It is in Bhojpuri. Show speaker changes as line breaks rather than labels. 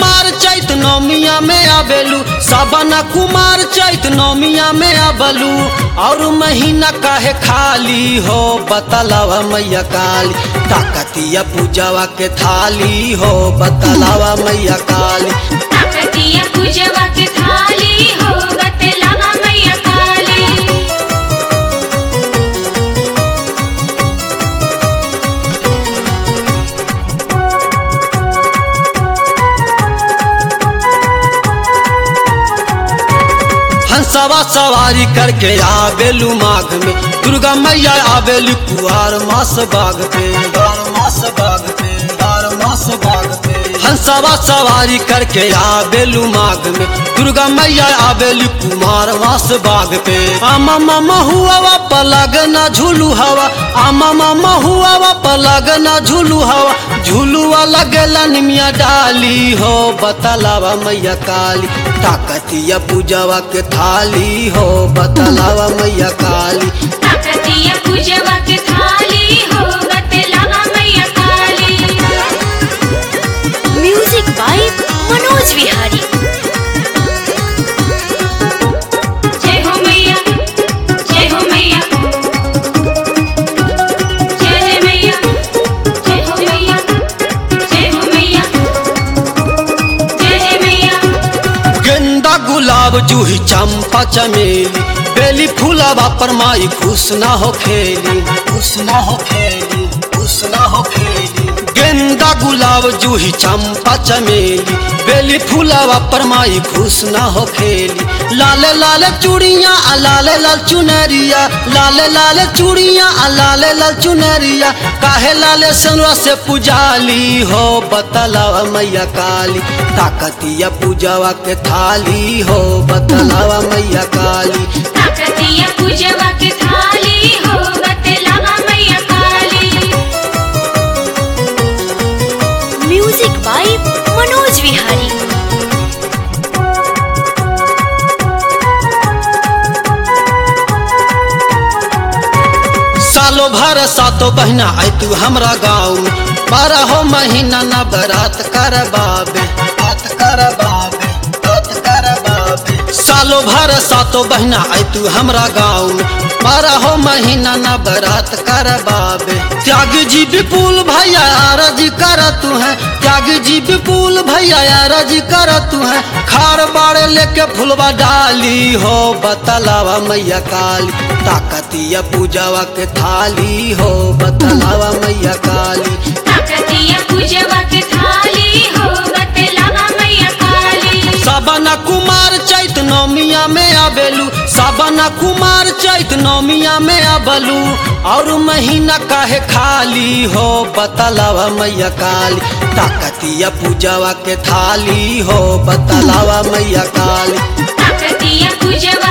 कुमार चैत नौमिया में आबेलू सावन कुमार चैत नौमिया में आबलू और महीना काहे खाली हो बतलावा मैया काली ताकतिया पूजावा के थाली हो बतलावा मैया काली
ताकतिया पूजवा के थाली हो बतलावा मैया काली
हंसवा सवारी करके आबेलू माघ में दुर्गा मैया आबेलू कुआर मास बाग पे बार मास बाग पे बार मास बाग पे हंसवा सवारी करके आबेलू माघ में दुर्गा मैया आबेलू कुमार मास बाग पे आमा मामा हुआ पलग ना झूलू हवा आमा मामा हुआ पलग ना झूलू हवा झूलुआ लगेला निमिया डाली हो बतलावा मैया काली ताकतिया पूजावा के थाली हो बतलावा मैया काली
ताकतिया पूजवा के थाली हो बतलावा मैया काली
म्यूजिक बाय मनोज विहारी
जय हो मैया जय हो मैया जय जय मैया जय हो मैया जय हो मैया जय जय मैया
गेंदा गुलाब जूही चंपा चमेली बेली फूलावा पर माई खुश ना हो खेली खुश ना हो खेली खुश ना हो खेली गेंदा गुलाब जूही चंपा चमेली बेली फूलावा पर माई खुश ना हो खेली लाले लाले चूड़िया आ लाले लाल चुनरिया लाले लाले चूड़िया आ लाले लाल चुनरिया काहे लाले सनवा से पुजाली हो बतलावा मैया काली ताकतिया पूजावा के थाली हो बतलावा मैया काली
ताकतिया पूजवा के थाली हो बतलावा मैया काली
म्यूजिक बाय मनोज विहारी
सालो भर सातो बहना आई तू हमरा गाँव में बारह हो महीना न बरात कर बाबे बात कर बाबे बात कर बाबे सालो भर सातो बहना आई तू हमरा गाँव में बारह हो महीना न बरात कर बाबे त्याग जी विपुल भैया आरज कर तू है त्याग जी विपुल भैया आरज कर तू है खार बाड़े लेके फुलवा डाली हो बतलावा मैया काली ताकतिया पूजावा के थाली हो बतलावा मैया काली
ताकतिया पूजवा के थाली हो बतलावा मैया काली
साबना कुमार चैत नौमिया में आबेलू साबना कुमार चैत नौमिया में आबलू और महीना काहे खाली हो बतलावा मैया काली ताकतिया पूजावा के थाली हो बतलावा मैया काली
ताकतिया पूजवा